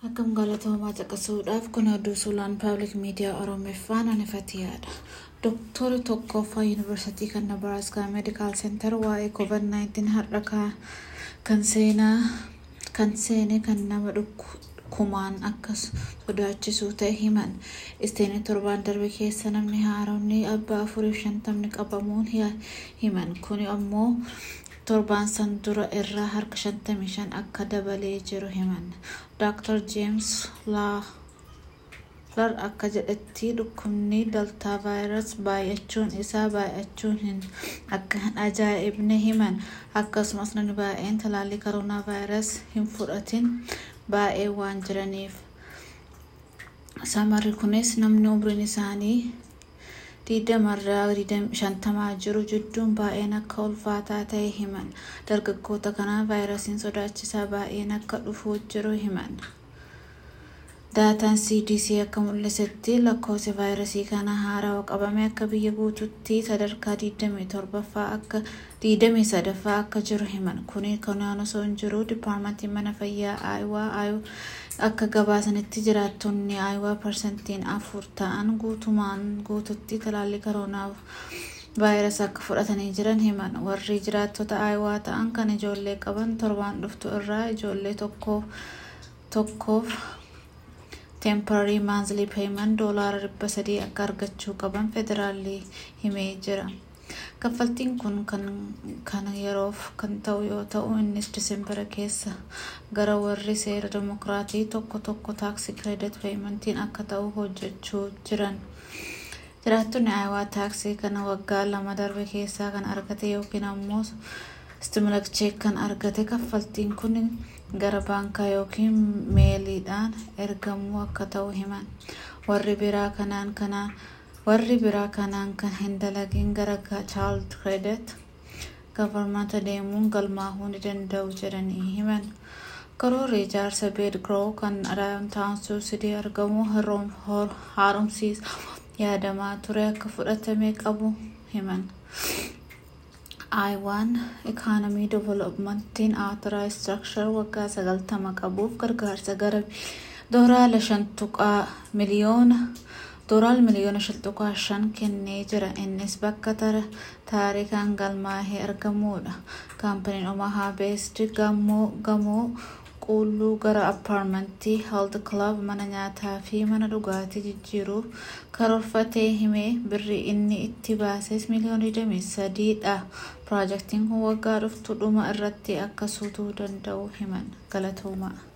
Akkam galatoomaa caqasuudhaaf kun oduu suuraan paabliik miidiyaa Oromeeffaan anifatiyaadha. Dooktorri tokkoffaa Yuunivarsiitii kan Nabaraaskaa Meedikaal Seentar waa'ee COVID-19 har'a kan seenaa kan seene kan nama dhukkumaan akka sodaachisu ta'e himan. Isteenii torbaan darbe keessa namni haaromni abbaa afuriif shantamni qabamuun himan. Kuni ammoo torbaan san dura irraa harka 55 akka dabalee jiru himan. Dr. James Lawler akka jedhetti dhukkubni Delta virus baay'achuun isaa baay'achuun hin akka hin ajaa'ibne himan. Akkasumas namni baay'een talaallii koronaa virus hin fudhatin baay'ee waan jiraniif. Samarri kunis namni umriin isaanii diidamarraa shantamaa jiru jidduun baay'een akka ulfaataa ta'e himan. Dargaggoota kanaa vaayirasiin sodaachisaa baay'een akka dhufuu jiru himan. Daataan CDC akka mul'isetti lakkoofsi vaayirasii kana haarawaa qabame akka biyya guutuutti sadarkaa 27ffaa akka 23ffaa akka jiru himan. Kuni kanaan osoo hin jiru dipaartmentiin mana fayyaa Aayuwaa akka gabaasanitti jiraattonni Aayuwaa parsantiin afur ta'an guutumaan guututti talaallii koronaa vaayirasii akka fudhatanii jiran himan. Warri jiraattota Aayuwaa ta'an kan ijoollee qaban torbaan dhuftu irraa ijoollee tokkoof temporary monthly payment doolaara dhibba sadii akka argachuu qaban federaalli himee jira. Kaffaltiin kun kan yeroof kan ta'u yoo ta'u innis Diseembara keessa gara warri seera dimokiraatii tokko tokko taaksii kireedit peementiin akka ta'u hojjechuu jiran. Jiraattonni Aayuwaa taaksii kana waggaa lama darbe keessaa kan argate yookiin ammoo stimulus check kan argate kaffaltiin kun gara baankaa yookiin meeliidhaan ergamuu akka ta'u himan. Warri biraa kanaan kanaan warri biraa kanaan kan hin dalagin gara child credit gavarmanta deemuun galmaa'uu ni danda'u jedhanii himan. Karoorri ijaarsa beed grow kan daawuntaawun suusidii argamu haaromsiisa yaadamaa ture akka fudhatame qabu himan. Aayuwaan ikaanamii developmentiin authorized structure waggaa sagaltama qabuuf gargaarsa gara doolaara shan tuqaa miliyoona doolaara miliyoona shan tuqaa shan kennee jira. Innis bakka taarikaan galmaahee argamudha. Kaampaniin Omaha Based gamoo quulluu gara appaarmentii health club mana nyaataa fi mana dhugaatii jijjiiruuf karoorfatee himee birrii inni itti baases miliyoona 23 dha. Piroojeektiin kun waggaa dhuftu dhuma irratti akka suutuu danda'u himan. Galatoomaa.